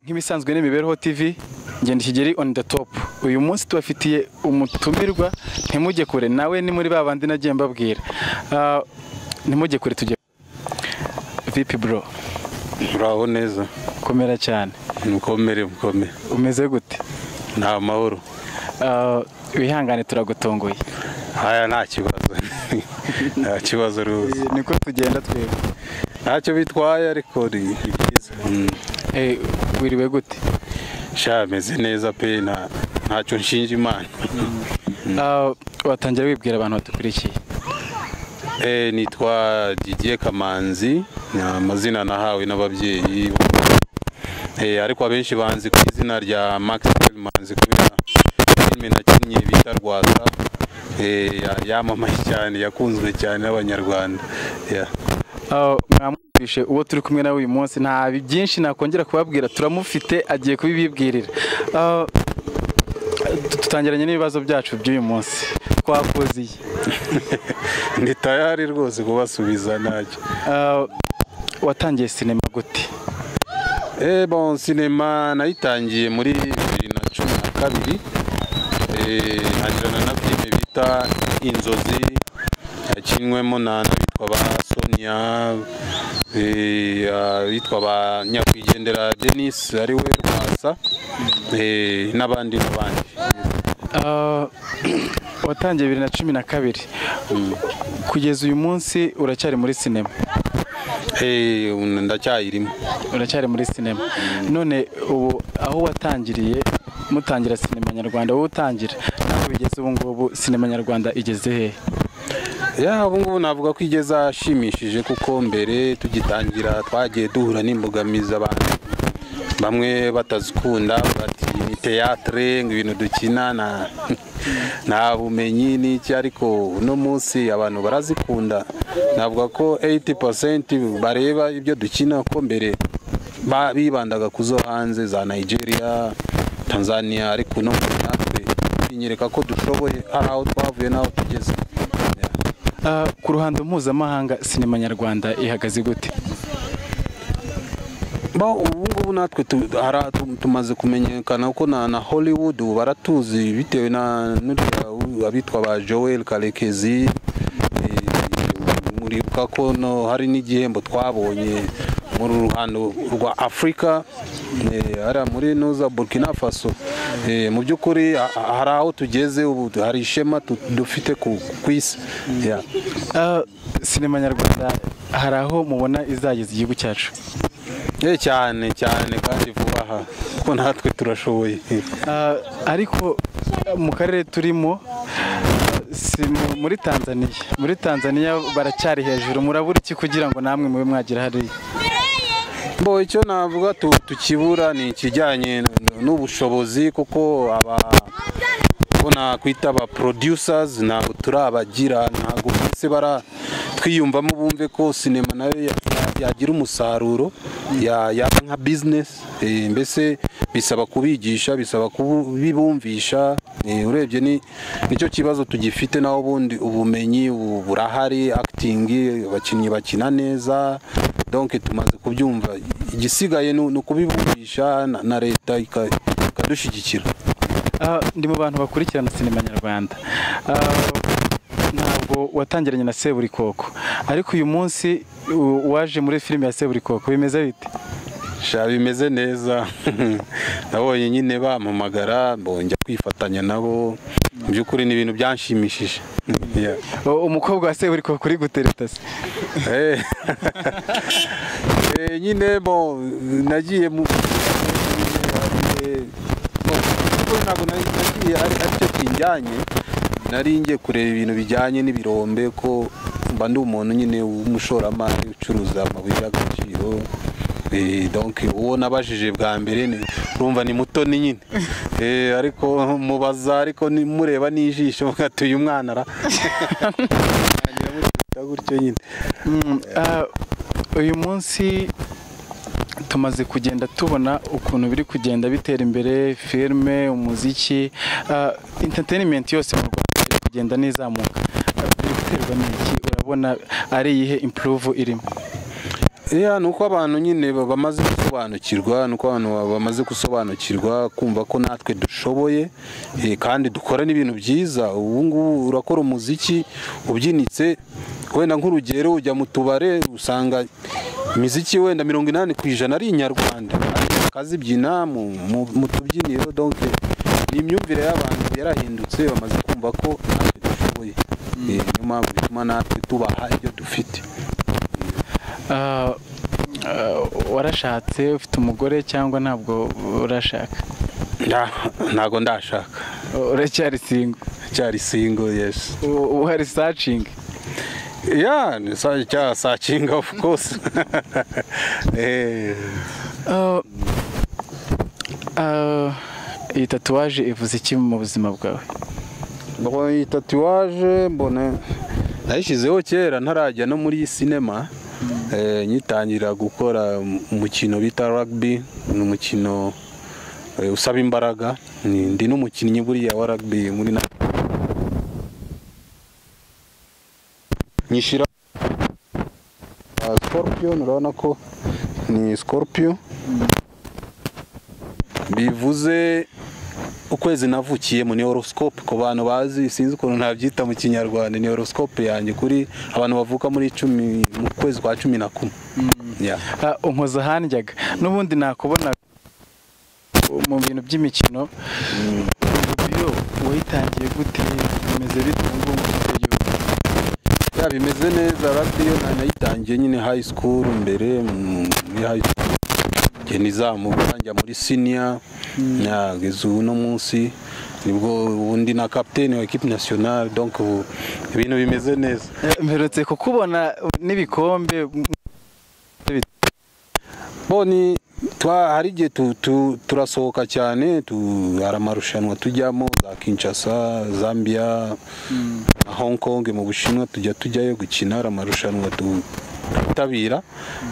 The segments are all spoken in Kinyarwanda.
nk'ibisanzwe n'imibereho tv ngenda kigeri on the top uyu munsi tubafitiye umutumirwa ntimujye kure nawe ni muri ba bandi nagiye mbabwira Ah, ntimujye kure tujye vipi bro uraho neza komera cyane mukomere mukomere umeze gute nta mahoro Ah, wihangane turagutunguye haya nta kibazo nta kibazo rwose niko tugenda twebwe ntacyo bitwaye ariko ni ni byiza Mm. Eh, wiriwe gute sha meze neza pe nta- ntacyo nshinja imana Ah, watangira wibwira abantu badukurikiye Eh, nitwa didier kamanzi ni amazina nahawe n'ababyeyi Eh, ariko abenshi banzi ku izina rya maxwell manzi kubera filime nakinnye bita rwasa Eh, ya- yamamaye cyane yakunzwe cyane n'abanyarwanda Yeah. Ah, mwamwumvishe uwo turi kumwe nawe uyu munsi nta byinshi nakongera kubabwira turamufite agiye kubibibwirira Ah, tu- tutangiranye n'ibibazo byacu by'uyu munsi twakuziye ni tayari rwose kubasubiza ntacyo Ah, watangiye sinema gute eh bon sinema nayitangiye muri bibiri na cumi na kabiri Eh, ntangirana na filime bita inzozi yakinywemo na n'abitwa ba sonia eh, abitwa ba nyakwigendera denis ari we rwasa eh, n'abandi n'abandi Ah, watangiye bibiri na cumi na kabiri kugeza uyu munsi uracyari muri sinema Eh, ndacyayirimo uracyari muri sinema none ubu aho watangiriye mutangira sinema nyarwanda wowe utangira naho bigeze ubu ngubu sinema nyarwanda igeze hehe ya ubu ngubu navuga ko igeze ashimishije kuko mbere tugitangira twagiye duhura n'imbogamizi abantu bamwe batazikunda bati ni teyatere ngo ibintu dukina na- nta bumenyi n'iki ariko uno munsi abantu barazikunda navuga ko 80% bareba ibyo dukina ko mbere ba- bibandaga ku zo hanze za Nigeria Tanzania ariko uno munsi natwe binyereka ko dushoboye hari aho twavuye n'aho tugeze Yeah. Ah, ku ruhando mpuzamahanga sinema nyarwanda ihagaze gute Ba ubu ngubu natwe tu- hara- tu- tumaze kumenyekana ko na, na Hollywood ubu baratuzi bitewe na n'uriya u- abitwa ba Joel Karekezi eh, muribuka ko no hari n'igihembo twabonye mu ruhando rwa Afrika eh, hariya muri Nuza Burkina Faso Eh, mu by'ukuri ha- ha- hari aho tugeze ubu hari ishema tu- dufite ku ku isi Yeah. Ah, sinema nyarwanda hari aho mubona izageza igihugu cyacu Eh, cyane cyane kandi vuba aha kuko natwe turashoboye Ah, ariko ah, mu karere turimo si mu- muri tanzaniya muri tanzaniya baracyari hejuru murabura iki kugira ngo namwe mube mwagira hariya Bo icyo navuga tu- tukibura ni ikijyanye n- n'ubushobozi kuko aba ko nakwita aba producers ntabwo turabagira ntabwo bose bara twiyumvamo bumve ko sinema nayo ya- ya- yagira umusaruro ya- yaba nka business eh, mbese bisaba kubigisha bisaba kubibumvisha eh, urebye ni nicyo kibazo tugifite naho ubundi ubumenyi bu- burahari acting abakinnyi bakina neza donc tumaze kubyumva igisigaye ni ni ukubibumvisha na- na leta ika- ikadushyigikira Ah, ndi mu bantu bakurikirana sinema nyarwanda Ah, ntabwo watangiranye na seburikoko ariko uyu munsi u- waje muri filime ya seburikoko bimeze bite sha bimeze neza nabonye nyine bampamagara mbonjya kwifatanya nabo mu by'ukuri ni ibintu byanshimishije Yeah. O- umukobwa wa seburikoko uri gutereta se Eh. Eh, nyine bo nagiye mu Eh, bon, kuko ntabwo nari- nagiye ari ari cyo kinjyanye nari ngiye kureba ibintu bijyanye n'ibirombe ko mba ndi umuntu nyine w'umushoramari ucuruza amabuye y'agaciro Eh, donc uwo nabajije bwa mbere ni- urumva ni mutoni nyine Eh, ariko mubaza ariko ni- mureba n'ijisho mugatuye umwana ara gutyo nyine Mm, ah, uyu munsi tumaze kugenda tubona ukuntu biri kugenda bitera imbere filime umuziki ah, entertainment yose mu rwanda iri kugenda n'izamuka Ah, biri guterwa n'iki urabona ari iyihe improve irimo iya ni uko abantu nyine ba- bamaze gusobanukirwa ni uko abantu ba- bamaze gusobanukirwa kumva ko natwe dushoboye eh, kandi dukora n'ibintu byiza ubu ngubu urakora umuziki ubyinitse wenda nk'urugero ujya mu tubare usanga imiziki wenda mirongo inani ku ijana ari inyarwanda ariko bakazibyina mu, mu, mu tubyiniro donc ni imyumvire y'abantu yarahindutse bamaze kumva ko natwe dushoboye Eh, niyo mpamvu bituma natwe tubaha ibyo dufite Ah, ah, warashatse ufite umugore cyangwa ntabwo urashaka Nda- ntago ndashaka uracyari singo cyari single yes uhari sacingi yeah ni sa cya searching of course eh iyi tatuwaje ivuze iki mu buzima bwawe mbona iyi tatuwaje mbona nayishyizeho kera ntarajya no muri sinema eh, nyitangira gukora umukino bita rugby ni umukino eh, usaba imbaraga Ni- ndi n'umukinnyi buriya wa rugby muri na nyishyira Ah, scorpion urabona ko ni scorpion bivuze ukwezi navukiyemo ni horoscope ku bantu bazi sinzi ukuntu nabyita mu kinyarwanda ni horoscope yanjye kuri abantu bavuka muri cumi mu kwezi kwa cumi na kumwe Yeah. Ah, unkoza ahandyaga n'ubundi nakubona mu bintu by'imikino iyo wayitangiye gute bimeze bite ubu ngubu mu gihugu ya bimeze neza radiyo nayitangiye nyine high school mbere mm, muri high school njye nizamuka njya muri senior nageze uno munsi nibwo ubundi na captain wa equipe nationale donc ubu ibintu bimeze neza Eh, mperutse kukubona n'ibikombe boni twa hari igihe tu, tu, turasohoka cyane tu, hari amarushanwa tujyamo za Kinshasa Zambia na Hong Kong mu Bushinwa tujya tujyayo gukina hari amarushanwa tu twitabira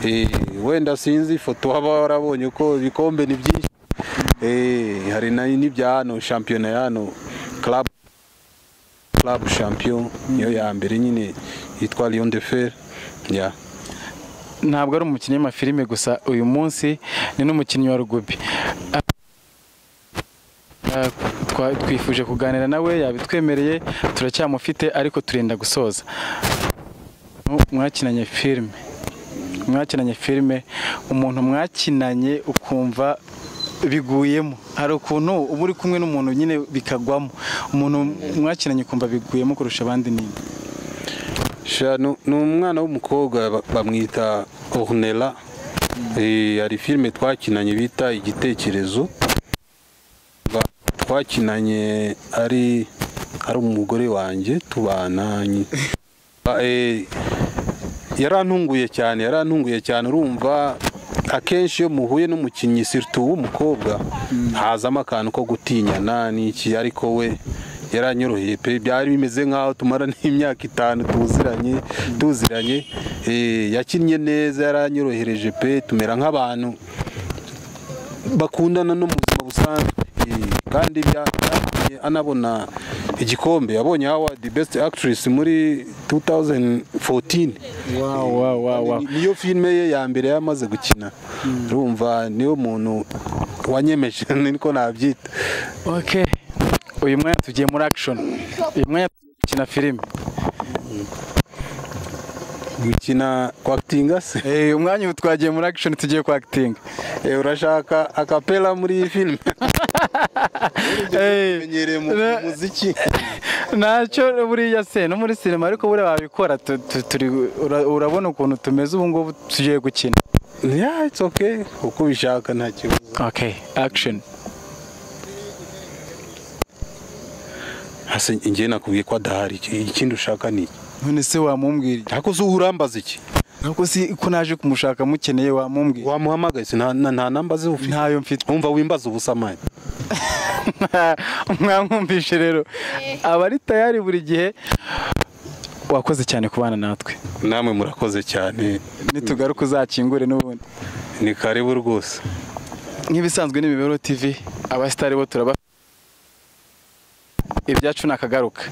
eh, wenda sinzi ifoto waba warabonye ko ibikombe ni byinshi eh, hari na- n'ibya hano shampiyona ya hano club club champion niyo ya mbere nyine yitwa Lion de Fer yeah. ntabwo ari umukinnyi w'amafilime gusa uyu munsi ni n'umukinnyi wa rugubi Ah, ah, twa- twifuje kuganira nawe yabitwemereye turacyamufite ariko turenda gusoza Mu- mwakinanye filime mwakinanye filime umuntu mwakinanye ukumva biguyemo hari ukuntu uba uri kumwe n'umuntu nyine bikagwamo umuntu mwakinanye ukumva biguyemo kurusha abandi nini Sha, nu- ni umwana w'umukobwa ba- bamwita ornela Eh, hari filime twakinanye bita igitekerezo Ba- twakinanye ari ari umugore wanjye tubana nyi- Ba- eh, yarantunguye cyane yarantunguye cyane urumva akenshi iyo muhuye n'umukinnyi siritu w'umukobwa hazamo akantu ko gutinyana n'iki ariko we yaranyoroheye pe byari bimeze nk'aho tumara n'imyaka itanu tuziranye tuziranye Eh, yakinnye neza yaranyorohereje pe tumera nk'abantu bakundana no mu buzima busanzwe Eh, kandi bya- byatumye anabona igikombe yabonye award best actress muri 2014 wow, wow, wow. Ni- niyo filime ye ya mbere yamaze gukina urumva niyo muntu wanyemeje niko nabyita ok uyu mwanya tugiye muri action uyu mwanya tukina filime gukina kwakitinga se uyu mwanya ubu twagiye muri action tugiye kwakitinga Eh, urashaka akapela muri iyi filime umenyereye mu mu muziki ntacyo buriya se no muri sinema ariko buriya wabikora tu- tu- turi ura- urabona ukuntu tumeze ubu ngubu tugiye gukina yeah it's okay uko ubishaka nta kibazo ok action hasi njye nakubwiye ko adahari iki- ikindi ushaka ni iki none se wamumbwira iki? ariko uzi urambaza iki ntabwo si ko naje kumushaka mukeneye wamumbwira wamuhamagaye se nta nta namba ze ufite ntayo mfite wumva wimbaza ubusamani mwamwumvishe rero aba ari tayari buri gihe wakoze cyane kubana natwe namwe murakoze cyane nitugaruka uzakingure n'ubundi ni karibu rwose nk'ibisanzwe n'imibereho tv abasitari bo turaba ibyacu ni akagaruka